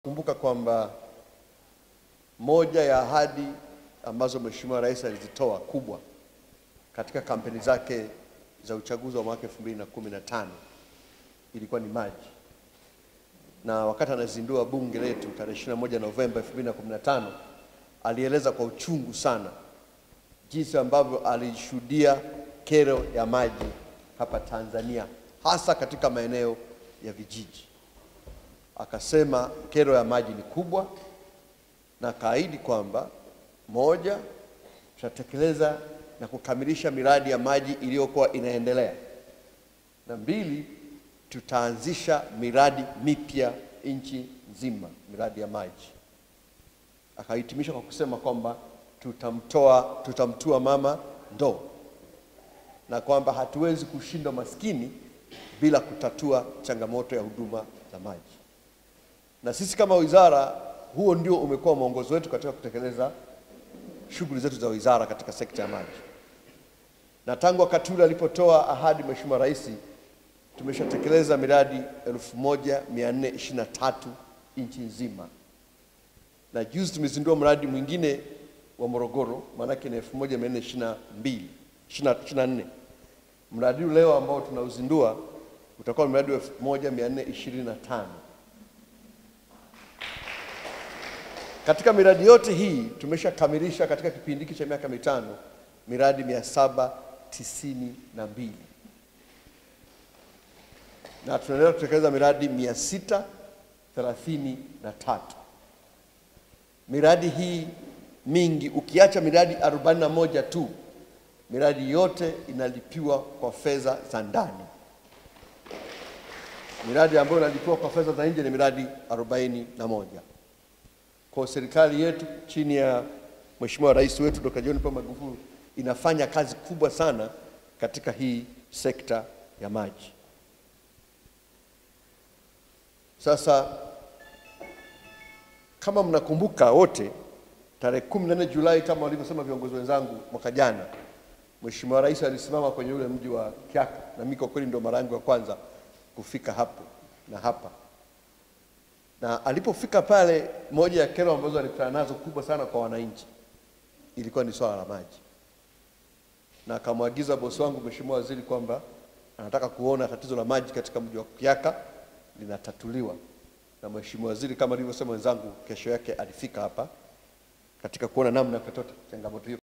Kumbuka kwamba moja ya ahadi ambazo Mheshimiwa Rais alizitoa kubwa katika kampeni zake za uchaguzi wa mwaka 2015 ilikuwa ni maji, na wakati anazindua bunge letu tarehe 21 Novemba 2015 alieleza kwa uchungu sana jinsi ambavyo alishuhudia kero ya maji hapa Tanzania, hasa katika maeneo ya vijiji. Akasema kero ya maji ni kubwa, na akaahidi kwamba moja, tutatekeleza na kukamilisha miradi ya maji iliyokuwa inaendelea, na mbili, tutaanzisha miradi mipya nchi nzima, miradi ya maji. Akahitimisha kwa kusema kwamba tutamtoa, tutamtua mama ndoo, na kwamba hatuwezi kushinda maskini bila kutatua changamoto ya huduma za maji. Na sisi kama wizara, huo ndio umekuwa mwongozo wetu katika kutekeleza shughuli zetu za wizara katika sekta ya maji. Na tangu wakati ule alipotoa ahadi Mheshimiwa Rais, tumeshatekeleza miradi 1423 nchi nzima, na juzi tumezindua mradi mwingine wa Morogoro, maanake ni 1422 24. Mradi huu leo ambao tunauzindua utakuwa mradi wa 1425. Katika miradi yote hii tumeshakamilisha katika kipindi hiki cha miaka mitano miradi mia saba tisini na mbili na tunaendelea kutekeleza miradi mia sita thelathini na tatu. Miradi hii mingi ukiacha miradi arobaini na moja tu, miradi yote inalipiwa kwa fedha za ndani. Miradi ambayo inalipiwa kwa fedha za nje ni miradi arobaini na moja. Kwa serikali yetu chini ya Mheshimiwa Rais wetu Dr. John Pombe Magufuli inafanya kazi kubwa sana katika hii sekta ya maji. Sasa kama mnakumbuka wote, tarehe 14 Julai kama walivyosema viongozi wenzangu, mwaka jana Mheshimiwa Rais alisimama kwenye ule mji wa Kyaka, na mimi kwa kweli ndio mara yangu ya kwanza kufika hapo na hapa na alipofika pale, moja ya kero ambazo alikutana nazo kubwa sana kwa wananchi ilikuwa ni swala la maji, na akamwagiza bosi wangu Mheshimiwa Waziri kwamba anataka kuona tatizo la maji katika mji wa Kyaka linatatuliwa. Na Mheshimiwa Waziri kama alivyosema wenzangu, kesho yake alifika hapa katika kuona namna ya kutatua changamoto hiyo.